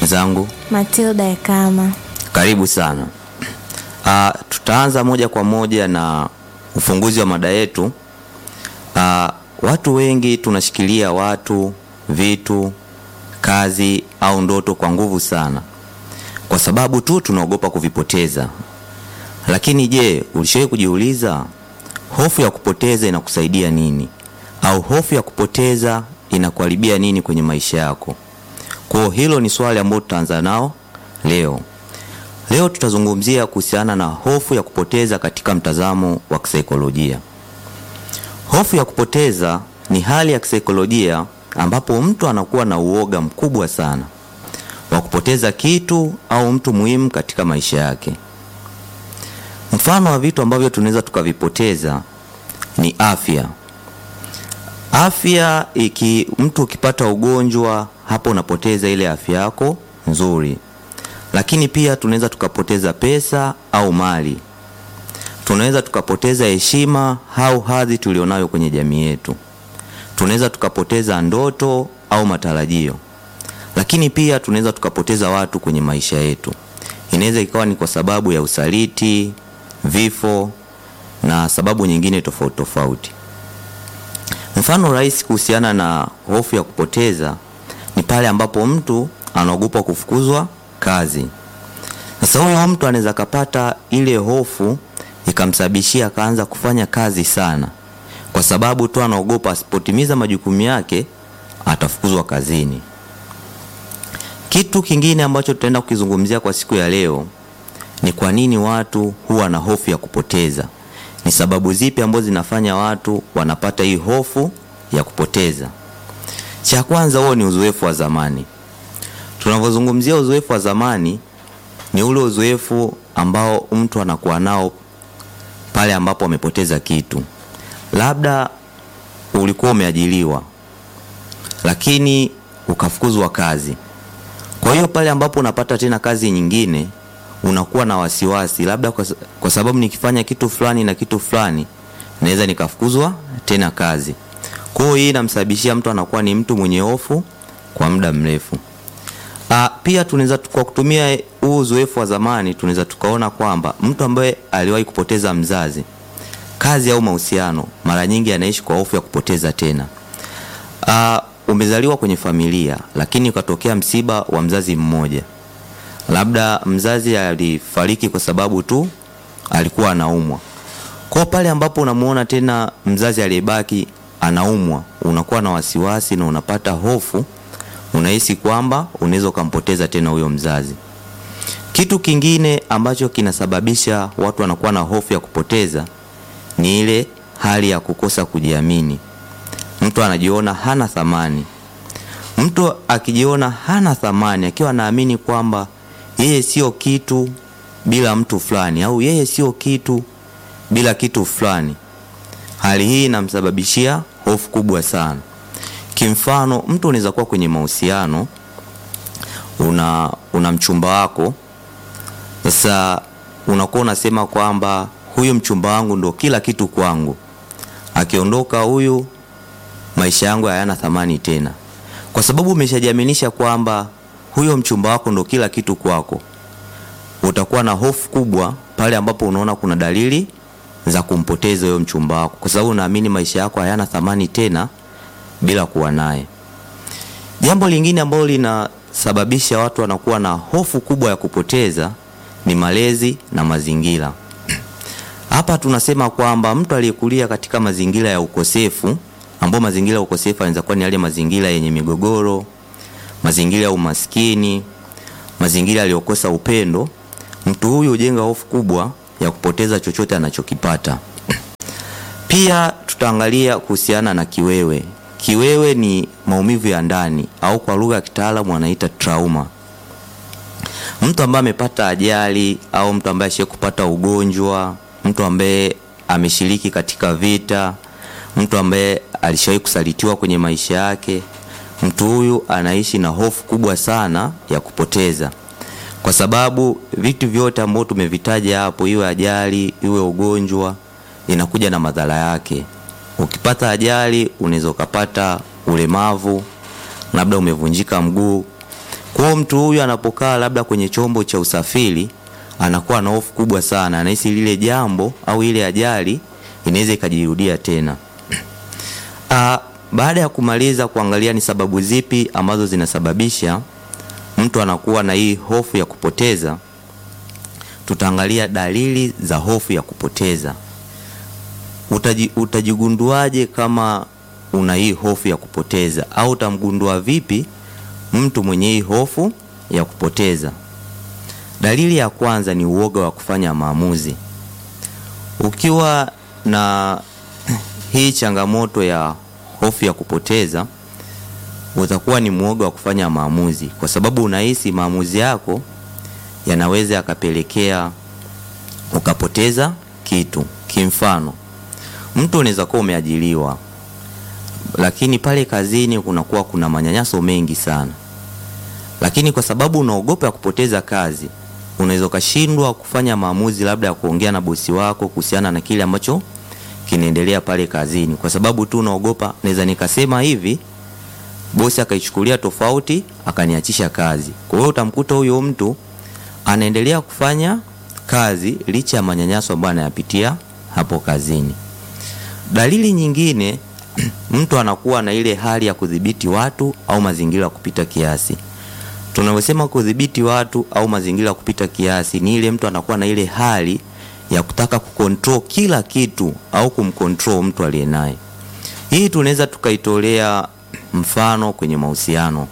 Mwenzangu Matilda Ekama. karibu sana. Uh, tutaanza moja kwa moja na ufunguzi wa mada yetu. Uh, watu wengi tunashikilia watu, vitu, kazi au ndoto kwa nguvu sana, kwa sababu tu tunaogopa kuvipoteza. Lakini je, ulishawahi kujiuliza hofu ya kupoteza inakusaidia nini, au hofu ya kupoteza inakuharibia nini kwenye maisha yako? Kwa hilo ni swali ambalo tutaanza nao leo. Leo tutazungumzia kuhusiana na hofu ya kupoteza katika mtazamo wa kisaikolojia. Hofu ya kupoteza ni hali ya kisaikolojia ambapo mtu anakuwa na uoga mkubwa sana wa kupoteza kitu au mtu muhimu katika maisha yake. Mfano wa vitu ambavyo tunaweza tukavipoteza ni afya. Afya iki mtu ukipata ugonjwa, hapo unapoteza ile afya yako nzuri. Lakini pia tunaweza tukapoteza pesa au mali. Tunaweza tukapoteza heshima au hadhi tulionayo kwenye jamii yetu. Tunaweza tukapoteza ndoto au matarajio. Lakini pia tunaweza tukapoteza watu kwenye maisha yetu. Inaweza ikawa ni kwa sababu ya usaliti, vifo na sababu nyingine tofauti tofauti. Mfano rahisi kuhusiana na hofu ya kupoteza ni pale ambapo mtu anaogopa kufukuzwa kazi. Sasa huyo mtu anaweza kapata ile hofu ikamsababishia akaanza kufanya kazi sana, kwa sababu tu anaogopa asipotimiza majukumu yake atafukuzwa kazini. Kitu kingine ambacho tutaenda kukizungumzia kwa siku ya leo ni kwa nini watu huwa na hofu ya kupoteza. Ni sababu zipi ambazo zinafanya watu wanapata hii hofu ya kupoteza? Cha kwanza, huo ni uzoefu wa zamani. Tunavyozungumzia uzoefu wa zamani, ni ule uzoefu ambao mtu anakuwa nao pale ambapo amepoteza kitu. Labda ulikuwa umeajiriwa, lakini ukafukuzwa kazi. Kwa hiyo pale ambapo unapata tena kazi nyingine unakuwa na wasiwasi, labda kwa, kwa sababu nikifanya kitu fulani na kitu fulani naweza nikafukuzwa tena kazi. Kwa hiyo hii inamsababishia mtu anakuwa ni mtu mwenye hofu kwa muda mrefu. Ah, pia tunaweza kwa kutumia huu uzoefu wa zamani tunaweza tukaona kwamba mtu ambaye aliwahi kupoteza mzazi, kazi au mahusiano, mara nyingi anaishi kwa hofu ya kupoteza tena. Ah, umezaliwa kwenye familia lakini ukatokea msiba wa mzazi mmoja labda mzazi alifariki kwa sababu tu alikuwa anaumwa. Kwa pale ambapo unamuona tena mzazi aliyebaki anaumwa, unakuwa na wasiwasi na unapata hofu, unahisi kwamba unaweza ukampoteza tena huyo mzazi. Kitu kingine ambacho kinasababisha watu wanakuwa na hofu ya kupoteza ni ile hali ya kukosa kujiamini. Mtu anajiona hana thamani. Mtu akijiona hana thamani, akiwa anaamini kwamba yeye sio kitu bila mtu fulani au yeye sio kitu bila kitu fulani, hali hii inamsababishia hofu kubwa sana. Kimfano, mtu unaweza kuwa kwenye mahusiano, una, una mchumba wako. Sasa unakuwa unasema kwamba huyu mchumba wangu ndo kila kitu kwangu, akiondoka huyu maisha yangu hayana thamani tena, kwa sababu umeshajiaminisha kwamba huyo mchumba wako ndo kila kitu kwako. Utakuwa na hofu kubwa pale ambapo unaona kuna dalili za kumpoteza huyo mchumba wako, kwa sababu unaamini maisha yako hayana thamani tena bila kuwa naye. Jambo lingine ambalo linasababisha watu wanakuwa na hofu kubwa ya kupoteza ni malezi na mazingira. Hapa tunasema kwamba mtu aliyekulia katika mazingira ya ukosefu, ambao mazingira ya ukosefu yanaweza kuwa ni yale mazingira yenye migogoro mazingira ya umaskini, mazingira yaliyokosa upendo, mtu huyu hujenga hofu kubwa ya kupoteza chochote anachokipata. Pia tutaangalia kuhusiana na kiwewe. Kiwewe ni maumivu ya ndani au kwa lugha ya kitaalamu wanaita trauma. Mtu ambaye amepata ajali au mtu ambaye ashaye kupata ugonjwa, mtu ambaye ameshiriki katika vita, mtu ambaye alishawahi kusalitiwa kwenye maisha yake mtu huyu anaishi na hofu kubwa sana ya kupoteza, kwa sababu vitu vyote ambavyo tumevitaja hapo, iwe ajali iwe ugonjwa, inakuja na madhara yake. Ukipata ajali unaweza ukapata ulemavu, labda umevunjika mguu. Kwa hiyo mtu huyu anapokaa labda kwenye chombo cha usafiri anakuwa na hofu kubwa sana, anahisi lile jambo au ile ajali inaweza ikajirudia tena. Ah, baada ya kumaliza kuangalia ni sababu zipi ambazo zinasababisha mtu anakuwa na hii hofu ya kupoteza, tutaangalia dalili za hofu ya kupoteza. Utaji, utajigunduaje kama una hii hofu ya kupoteza au utamgundua vipi mtu mwenye hii hofu ya kupoteza? Dalili ya kwanza ni uoga wa kufanya maamuzi. Ukiwa na hii changamoto ya hofu ya kupoteza, utakuwa ni mwoga wa kufanya maamuzi, kwa sababu unahisi maamuzi yako yanaweza yakapelekea ukapoteza kitu. Kimfano, mtu unaweza kuwa umeajiriwa, lakini pale kazini kunakuwa kuna manyanyaso mengi sana, lakini kwa sababu unaogopa ya kupoteza kazi, unaweza ukashindwa kufanya maamuzi, labda ya kuongea na bosi wako kuhusiana na kile ambacho kinaendelea pale kazini, kwa sababu tu unaogopa, naweza nikasema hivi bosi akaichukulia tofauti akaniachisha kazi. Kwa hiyo utamkuta huyo mtu anaendelea kufanya kazi licha ya manyanyaso ambayo anayapitia hapo kazini. Dalili nyingine, mtu anakuwa na ile hali ya kudhibiti watu au mazingira kupita kiasi. Tunavyosema kudhibiti watu au mazingira kupita kiasi, ni ile mtu anakuwa na ile hali ya kutaka kukontrol kila kitu au kumkontrol mtu aliye naye. Hii tunaweza tukaitolea mfano kwenye mahusiano.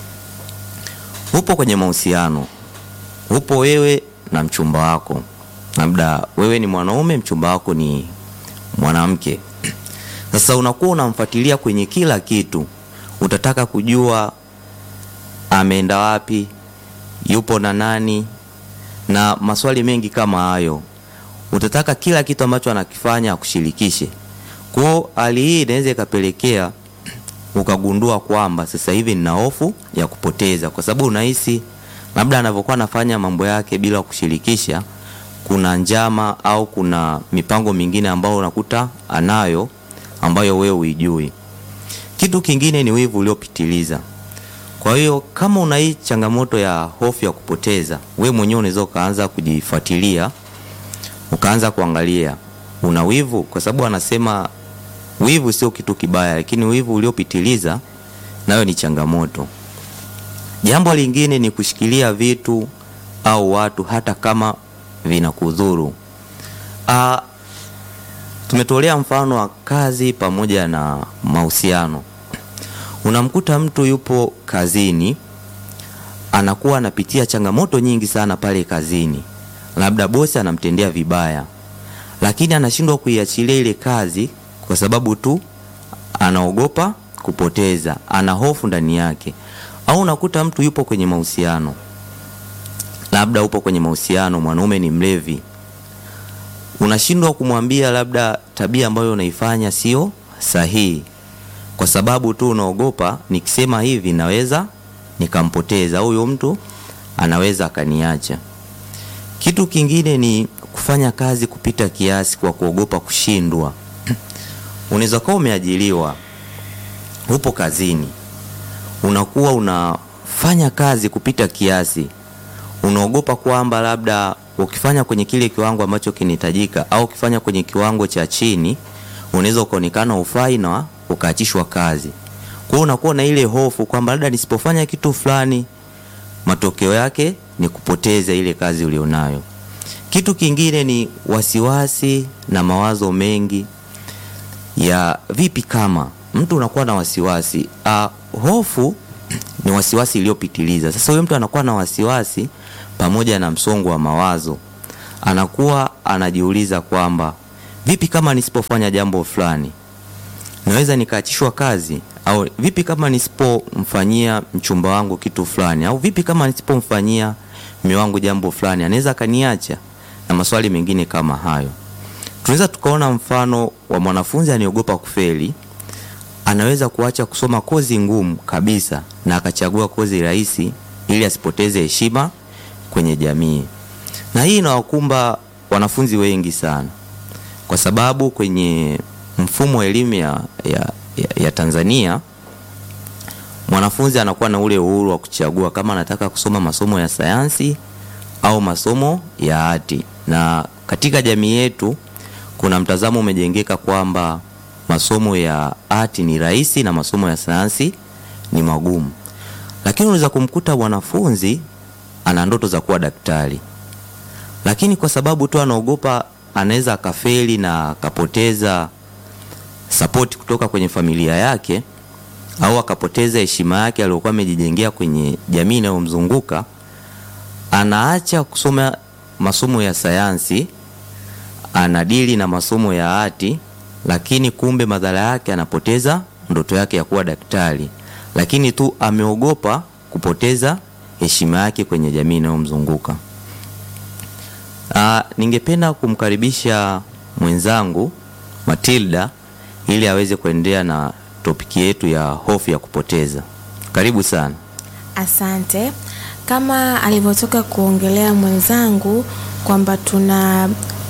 Upo kwenye mahusiano, upo wewe na mchumba wako, labda wewe ni mwanaume, mchumba wako ni mwanamke. Sasa unakuwa unamfuatilia kwenye kila kitu, utataka kujua ameenda wapi, yupo na nani, na maswali mengi kama hayo. Utataka kila kitu ambacho anakifanya akushirikishe. Kwa hiyo hali hii inaweza ikapelekea ukagundua kwamba sasa hivi nina hofu ya kupoteza, kwa sababu unahisi labda anavyokuwa anafanya mambo yake bila kushirikisha, kuna njama au kuna mipango mingine ambayo unakuta anayo ambayo wewe huijui. Kitu kingine ni wivu uliopitiliza. Kwa hiyo kama una hii changamoto ya hofu ya kupoteza, we mwenyewe unaweza ukaanza kujifuatilia, ukaanza kuangalia una wivu, kwa sababu anasema wivu sio kitu kibaya, lakini wivu uliopitiliza nayo ni changamoto. Jambo lingine ni kushikilia vitu au watu hata kama vinakudhuru. Ah, tumetolea mfano wa kazi pamoja na mahusiano. Unamkuta mtu yupo kazini, anakuwa anapitia changamoto nyingi sana pale kazini, labda bosi anamtendea vibaya, lakini anashindwa kuiachilia ile kazi kwa sababu tu anaogopa kupoteza, ana hofu ndani yake. Au unakuta mtu yupo kwenye mahusiano, labda upo kwenye mahusiano, mwanaume ni mlevi, unashindwa kumwambia labda tabia ambayo unaifanya sio sahihi, kwa sababu tu unaogopa, nikisema hivi naweza nikampoteza huyo mtu, anaweza akaniacha. Kitu kingine ni kufanya kazi kupita kiasi kwa kuogopa kushindwa. Unaweza kuwa umeajiriwa, upo kazini, unakuwa unafanya kazi kupita kiasi, unaogopa kwamba labda ukifanya kwenye kile kiwango ambacho kinahitajika au ukifanya kwenye kiwango cha chini, unaweza ukaonekana ufai na ukaachishwa kazi. Kwa hiyo unakuwa na ile hofu kwamba labda nisipofanya kitu fulani, matokeo yake ni kupoteza ile kazi ulionayo. Kitu kingine ni wasiwasi na mawazo mengi ya vipi kama mtu unakuwa na wasiwasi. Uh, hofu ni wasiwasi iliyopitiliza. Sasa huyo mtu anakuwa na wasiwasi pamoja na msongo wa mawazo, anakuwa anajiuliza kwamba vipi kama nisipofanya jambo fulani naweza nikaachishwa kazi, au vipi kama nisipomfanyia mchumba wangu kitu fulani, au vipi kama nisipomfanyia mume wangu jambo fulani, anaweza akaniacha, na maswali mengine kama hayo. Tunaweza tukaona mfano wa mwanafunzi anayeogopa kufeli, anaweza kuacha kusoma kozi ngumu kabisa na akachagua kozi rahisi ili asipoteze heshima kwenye jamii. Na hii inawakumba wanafunzi wengi sana, kwa sababu kwenye mfumo wa elimu ya, ya, ya, ya Tanzania mwanafunzi anakuwa na ule uhuru wa kuchagua kama anataka kusoma masomo ya sayansi au masomo ya ati. Na katika jamii yetu kuna mtazamo umejengeka kwamba masomo ya ati ni rahisi na masomo ya sayansi ni magumu, lakini unaweza kumkuta mwanafunzi ana ndoto za kuwa daktari, lakini kwa sababu tu anaogopa anaweza akafeli na akapoteza sapoti kutoka kwenye familia yake au akapoteza heshima yake aliyokuwa amejijengea kwenye jamii inayomzunguka, anaacha kusoma masomo ya sayansi, anadili na masomo ya ati, lakini kumbe madhara yake anapoteza ndoto yake ya kuwa daktari, lakini tu ameogopa kupoteza heshima yake kwenye jamii inayomzunguka. Ah, ningependa kumkaribisha mwenzangu Matilda ili aweze kuendelea na topiki yetu ya hofu ya kupoteza. Karibu sana. Asante. Kama alivyotoka kuongelea mwenzangu kwamba tuna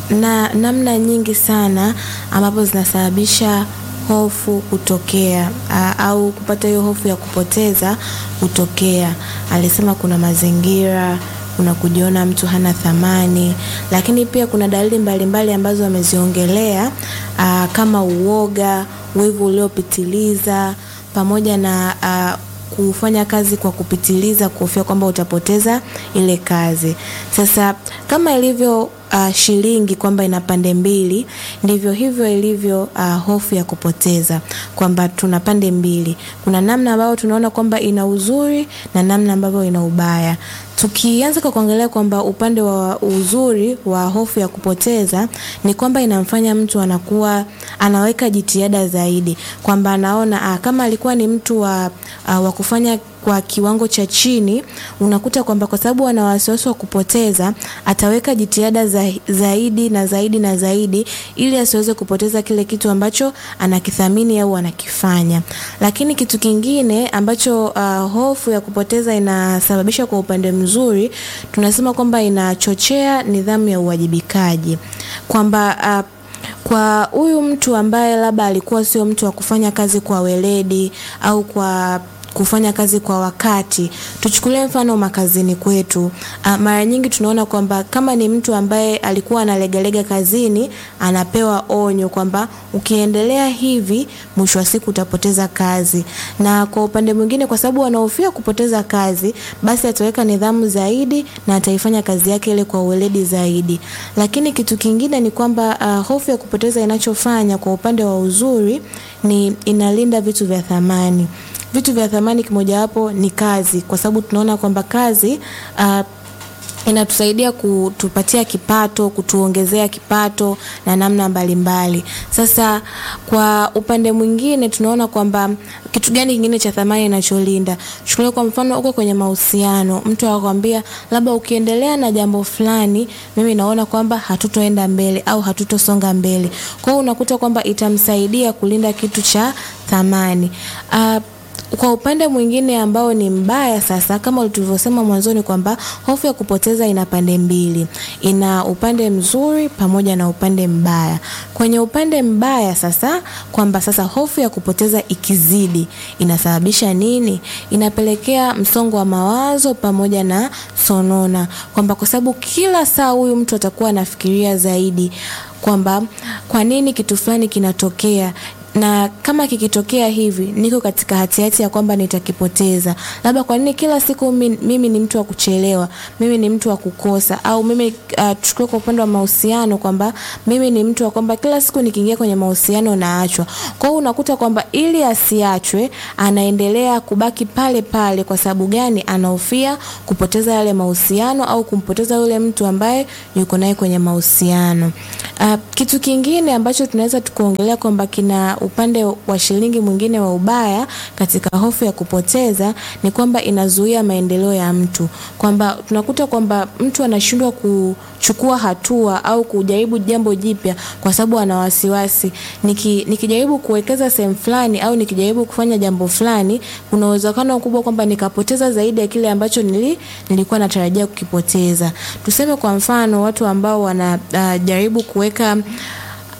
na namna nyingi sana ambapo zinasababisha hofu kutokea a, au kupata hiyo hofu ya kupoteza kutokea. Alisema kuna mazingira, kuna kujiona mtu hana thamani, lakini pia kuna dalili mbalimbali mbali ambazo ameziongelea a, kama uoga, wivu uliopitiliza pamoja na a, kufanya kazi kwa kupitiliza, kuhofia kwamba utapoteza ile kazi. Sasa kama ilivyo uh, shilingi kwamba ina pande mbili, ndivyo hivyo ilivyo uh, hofu ya kupoteza, kwamba tuna pande mbili. Kuna namna ambayo tunaona kwamba ina uzuri na namna ambavyo ina ubaya. Tukianza kwa kuangalia kwamba upande wa uzuri wa hofu ya kupoteza ni kwamba inamfanya mtu anakuwa anaweka jitihada zaidi, kwamba anaona ah, kama alikuwa ni mtu wa, uh, wa kufanya kwa kiwango cha chini, unakuta kwamba kwa sababu ana wasiwasi wa kupoteza, ataweka jitihada za, zaidi na zaidi na zaidi ili asiweze kupoteza kile kitu ambacho anakithamini au anakifanya. Lakini kitu kingine ambacho uh, hofu ya kupoteza inasababisha kwa upande mzuri, tunasema kwamba inachochea nidhamu ya uwajibikaji, kwamba uh, kwa huyu mtu ambaye labda alikuwa sio mtu wa kufanya kazi kwa weledi au kwa kufanya kazi kwa wakati. Tuchukulie mfano makazini kwetu. Uh, mara nyingi tunaona kwamba kama ni mtu ambaye alikuwa analegalega kazini, anapewa onyo kwamba ukiendelea hivi, mwisho wa siku utapoteza kazi. Na kwa upande mwingine, kwa sababu anahofia kupoteza kazi, basi ataweka nidhamu zaidi na ataifanya kazi yake ile kwa uweledi zaidi. Lakini kitu kingine ni kwamba uh, hofu ya kupoteza inachofanya kwa upande wa uzuri ni inalinda vitu vya thamani vitu vya thamani kimojawapo ni kazi, kwa sababu tunaona kwamba kazi uh, inatusaidia kutupatia kipato, kutuongezea kipato na namna mbalimbali mbali. Sasa kwa upande mwingine tunaona kwamba kitu gani kingine cha thamani inacholinda. Chukulia kwa mfano uko kwenye mahusiano, mtu akwambia labda ukiendelea na jambo fulani, mimi naona kwamba hatutoenda mbele au hatutosonga mbele. Kwa hiyo unakuta kwamba itamsaidia kulinda kitu cha thamani. Uh, kwa upande mwingine ambao ni mbaya sasa, kama tulivyosema mwanzoni kwamba hofu ya kupoteza ina pande mbili, ina upande mzuri pamoja na upande mbaya. Kwenye upande mbaya sasa, kwamba sasa hofu ya kupoteza ikizidi inasababisha nini? Inapelekea msongo wa mawazo pamoja na sonona, kwamba kwa sababu kila saa huyu mtu atakuwa anafikiria zaidi kwamba kwa nini kitu fulani kinatokea na kama kikitokea hivi niko katika hatihati ya kwamba nitakipoteza. Labda kwa nini kila siku mimi, mimi ni mtu wa kuchelewa, mimi ni mtu wa kukosa, au mimi uh, tuchukue kwa upande wa mahusiano kwamba mimi ni mtu wa kwamba kila siku nikiingia kwenye mahusiano naachwa. Kwa hiyo unakuta kwamba ili asiachwe anaendelea kubaki pale pale. Kwa sababu gani? Anahofia kupoteza yale mahusiano au kumpoteza yule mtu ambaye yuko naye kwenye mahusiano. Uh, kitu kingine ambacho tunaweza tukaongelea kwamba kina upande wa shilingi mwingine wa ubaya katika hofu ya kupoteza ni kwamba inazuia maendeleo ya mtu, kwamba tunakuta kwamba mtu anashindwa kuchukua hatua au kujaribu jambo jipya kwa sababu ana wasiwasi. Niki, nikijaribu kuwekeza sehemu fulani au nikijaribu kufanya jambo fulani, kuna uwezekano mkubwa kwamba nikapoteza zaidi ya kile ambacho nili, nilikuwa natarajia kukipoteza. Tuseme kwa mfano watu ambao wanajaribu uh, kuweka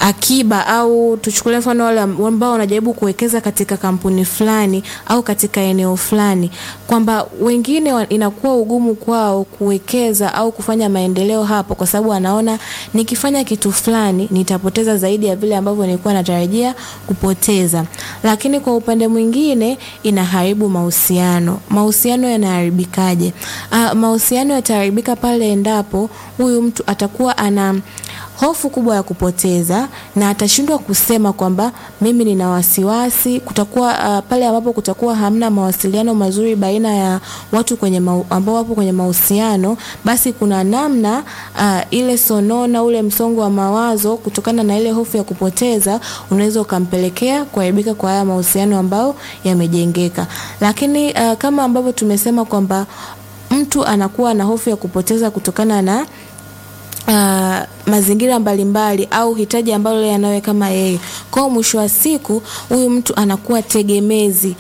akiba au tuchukulie mfano wale ambao wanajaribu kuwekeza katika kampuni fulani au katika eneo fulani, kwamba wengine wa- inakuwa ugumu kwao kuwekeza au kufanya maendeleo hapo, kwa sababu anaona nikifanya kitu fulani nitapoteza zaidi ya vile ambavyo nilikuwa natarajia kupoteza. Lakini kwa upande mwingine inaharibu mahusiano. Mahusiano yanaharibikaje? Uh, mahusiano yataharibika pale endapo huyu mtu atakuwa ana hofu kubwa ya kupoteza na atashindwa kusema kwamba mimi nina wasiwasi. Kutakuwa uh, pale ambapo kutakuwa hamna mawasiliano mazuri baina ya watu kwenye mau, ambao wapo kwenye mahusiano, basi kuna namna uh, ile sonona, ule msongo wa mawazo kutokana na ile hofu ya kupoteza unaweza ukampelekea kuharibika kwa haya mahusiano ambayo yamejengeka. Lakini uh, kama ambavyo tumesema kwamba mtu anakuwa na hofu ya kupoteza kutokana na uh, mazingira mbalimbali au hitaji ambalo yeye anawe kama yeye. Kwa hiyo mwisho wa siku huyu mtu anakuwa tegemezi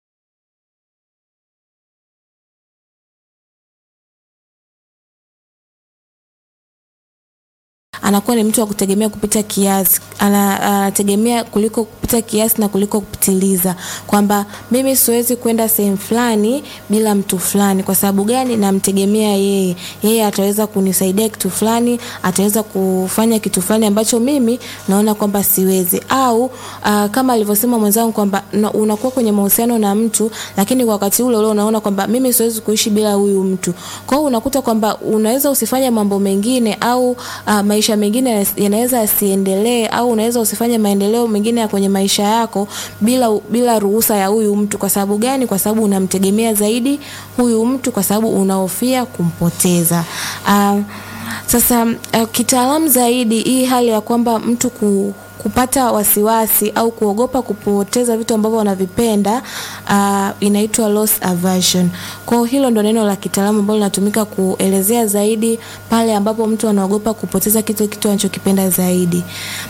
anakuwa ni mtu wa kutegemea kupita kiasi, ana- anategemea kuliko kupita kiasi na kuliko kupitiliza, kwamba mimi siwezi kwenda sehemu fulani bila mtu fulani. Kwa sababu gani? Namtegemea yeye, yeye ataweza kunisaidia kitu fulani, ataweza kufanya kitu fulani ambacho mimi naona kwamba siwezi. Au uh, kama alivyosema mwenzangu kwamba na- unakuwa kwenye mahusiano na mtu, lakini kwa wakati ule ule unaona kwamba mimi siwezi kuishi bila huyu mtu. Kwa hiyo unakuta kwamba unaweza usifanye mambo mengine au uh, maisha mengine yanas- yanaweza yasiendelee au unaweza usifanye maendeleo mengine ya kwenye maisha yako bila bila ruhusa ya huyu mtu. Kwa sababu gani? Kwa sababu unamtegemea zaidi huyu mtu, kwa sababu unahofia kumpoteza. Uh, sasa uh, kitaalamu zaidi hii hali ya kwamba mtu ku, kupata wasiwasi au kuogopa kupoteza vitu ambavyo wanavipenda uh, inaitwa loss aversion. Kwa hiyo hilo ndo neno la kitaalamu ambalo linatumika kuelezea zaidi pale ambapo mtu anaogopa kupoteza kitu kitu anachokipenda zaidi.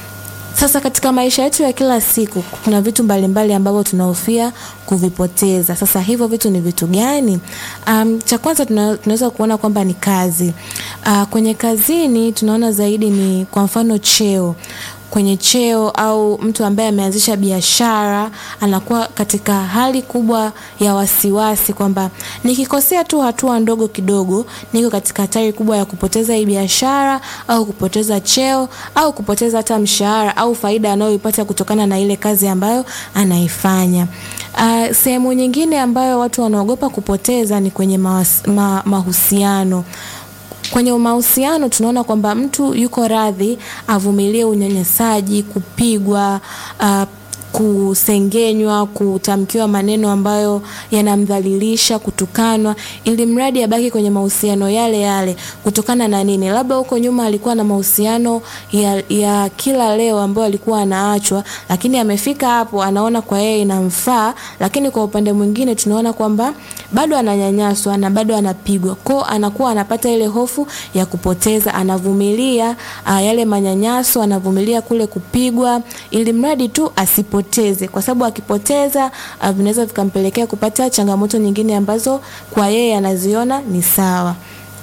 Sasa katika maisha yetu ya kila siku kuna vitu mbalimbali ambavyo tunahofia kuvipoteza. Sasa hivyo vitu ni vitu gani? Um, cha kwanza tuna- tunaweza kuona kwamba ni kazi. Uh, kwenye kazini tunaona zaidi ni kwa mfano cheo kwenye cheo au mtu ambaye ameanzisha biashara anakuwa katika hali kubwa ya wasiwasi kwamba nikikosea tu hatua ndogo kidogo niko katika hatari kubwa ya kupoteza hii biashara au kupoteza cheo au kupoteza hata mshahara au faida anayoipata kutokana na ile kazi ambayo anaifanya. Uh, sehemu nyingine ambayo watu wanaogopa kupoteza ni kwenye mawas, ma, mahusiano kwenye mahusiano tunaona kwamba mtu yuko radhi avumilie unyanyasaji, kupigwa, uh, kusengenywa, kutamkiwa maneno ambayo yanamdhalilisha, kutukanwa, ili mradi abaki kwenye mahusiano yale yale. Kutokana na nini? Labda huko nyuma alikuwa na mahusiano ya, ya kila leo ambayo alikuwa anaachwa, lakini amefika hapo anaona kwa yeye inamfaa, lakini kwa upande mwingine tunaona kwamba bado ananyanyaswa na bado anapigwa, kwao anakuwa anapata ile hofu ya kupoteza, anavumilia uh, yale manyanyaso, anavumilia kule kupigwa, ili mradi tu asipoteze, kwa sababu akipoteza uh, vinaweza vikampelekea kupata changamoto nyingine ambazo kwa yeye anaziona ni sawa.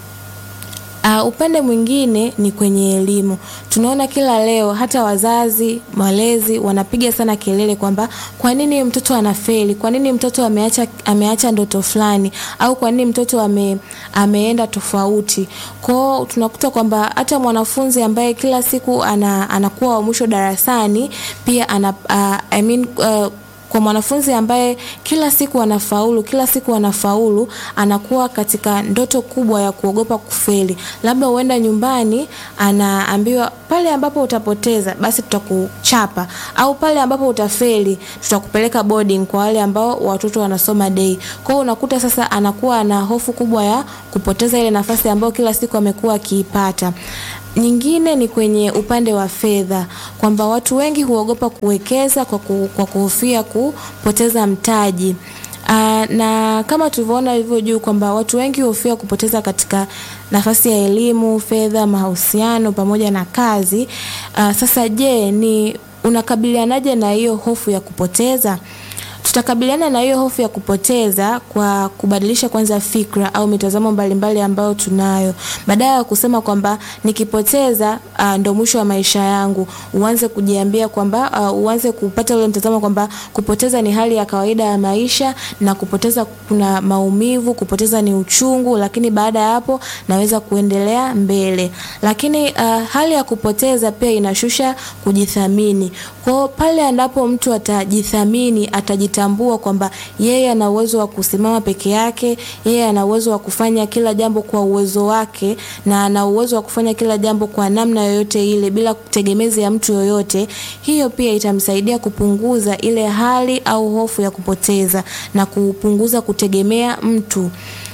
Uh, upande mwingine ni kwenye elimu. Tunaona kila leo hata wazazi, walezi wanapiga sana kelele kwamba kwa nini mtoto anafeli? Kwa nini mtoto ameacha ameacha ndoto fulani au kwa nini mtoto ame, ameenda tofauti? Kwao tunakuta kwamba hata mwanafunzi ambaye kila siku ana, anakuwa wa mwisho darasani pia ana uh, I mean, uh, kwa mwanafunzi ambaye kila siku anafaulu kila siku anafaulu anakuwa katika ndoto kubwa ya kuogopa kufeli labda huenda nyumbani anaambiwa pale ambapo utapoteza basi tutakuchapa au pale ambapo utafeli tutakupeleka boarding kwa wale ambao watoto wanasoma day kwa hiyo unakuta sasa anakuwa na hofu kubwa ya kupoteza ile nafasi ambayo kila siku amekuwa akiipata nyingine ni kwenye upande wa fedha kwamba watu wengi huogopa kuwekeza kwa, ku, kwa kuhofia kupoteza mtaji. Aa, na kama tulivyoona hivyo juu kwamba watu wengi hofia kupoteza katika nafasi ya elimu, fedha, mahusiano pamoja na kazi. Aa, sasa je, ni unakabilianaje na hiyo hofu ya kupoteza? tutakabiliana na hiyo hofu ya kupoteza kwa kubadilisha kwanza fikra au mitazamo mbalimbali ambayo tunayo, badala ya kusema kwamba nikipoteza uh, ndo mwisho wa maisha yangu, uanze kujiambia kwamba uh, uanze kupata ule mtazamo kwamba kupoteza ni hali ya kawaida ya maisha na kupoteza kuna maumivu, kupoteza ni uchungu, lakini baada ya hapo naweza kuendelea mbele. Lakini uh, hali ya kupoteza pia inashusha kujithamini. Kwa pale ambapo mtu atajithamini, atajitambua kwamba yeye ana uwezo wa kusimama peke yake, yeye ana uwezo wa kufanya kila jambo kwa uwezo wake na ana uwezo wa kufanya kila jambo kwa namna yoyote ile bila kutegemezi ya mtu yoyote. Hiyo pia itamsaidia kupunguza ile hali au hofu ya kupoteza na kupunguza kutegemea mtu.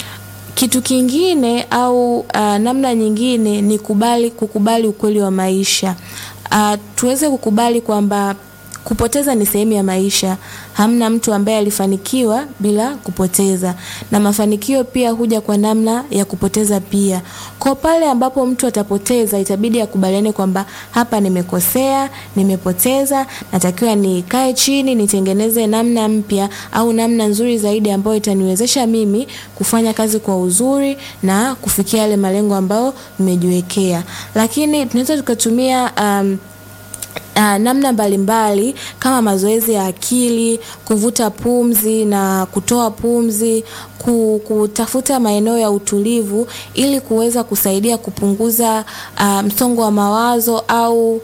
Kitu kingine au uh, namna nyingine ni kubali kukubali ukweli wa maisha. Uh, tuweze kukubali kwamba kupoteza ni sehemu ya maisha. Hamna mtu ambaye alifanikiwa bila kupoteza, na mafanikio pia huja kwa namna ya kupoteza pia. Kwa pale ambapo mtu atapoteza, itabidi akubaliane kwamba hapa nimekosea, nimepoteza, natakiwa nikae chini, nitengeneze namna mpya au namna nzuri zaidi ambayo itaniwezesha mimi kufanya kazi kwa uzuri na kufikia yale malengo ambayo nimejiwekea. Lakini tunaweza tukatumia um, Uh, namna mbalimbali kama mazoezi ya akili, kuvuta pumzi na kutoa pumzi, kutafuta maeneo ya utulivu ili kuweza kusaidia kupunguza uh, msongo wa mawazo au uh,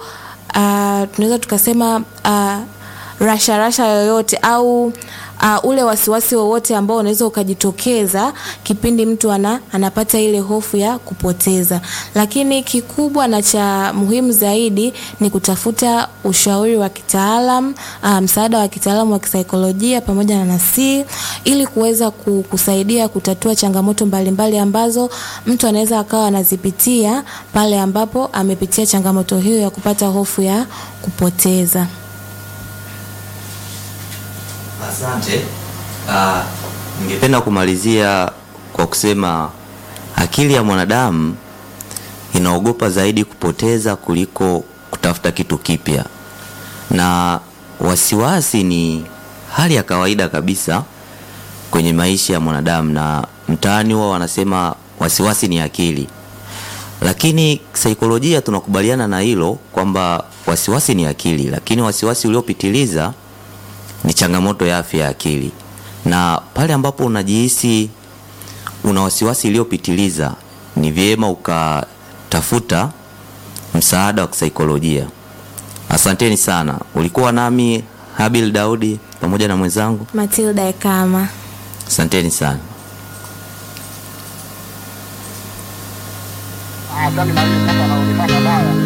tunaweza tukasema uh, rasha rasha yoyote au uh, ule wasiwasi wowote ambao unaweza ukajitokeza kipindi mtu ana, anapata ile hofu ya kupoteza. Lakini kikubwa na cha muhimu zaidi ni kutafuta ushauri wa kitaalam, uh, msaada wa kitaalamu wa kisaikolojia pamoja na nasi ili kuweza kusaidia kutatua changamoto mbalimbali mbali ambazo mtu anaweza akawa anazipitia pale ambapo amepitia changamoto hiyo ya kupata hofu ya kupoteza. Asante. Uh, ningependa kumalizia kwa kusema akili ya mwanadamu inaogopa zaidi kupoteza kuliko kutafuta kitu kipya, na wasiwasi ni hali ya kawaida kabisa kwenye maisha ya mwanadamu, na mtaani huwa wanasema wasiwasi ni akili, lakini saikolojia tunakubaliana na hilo kwamba wasiwasi ni akili, lakini wasiwasi uliopitiliza ni changamoto ya afya ya akili. Na pale ambapo unajihisi una wasiwasi iliyopitiliza, ni vyema ukatafuta msaada wa kisaikolojia. Asanteni sana. Ulikuwa nami Habil Daudi pamoja na mwenzangu Matilda Ekama. Asanteni sana. Ah,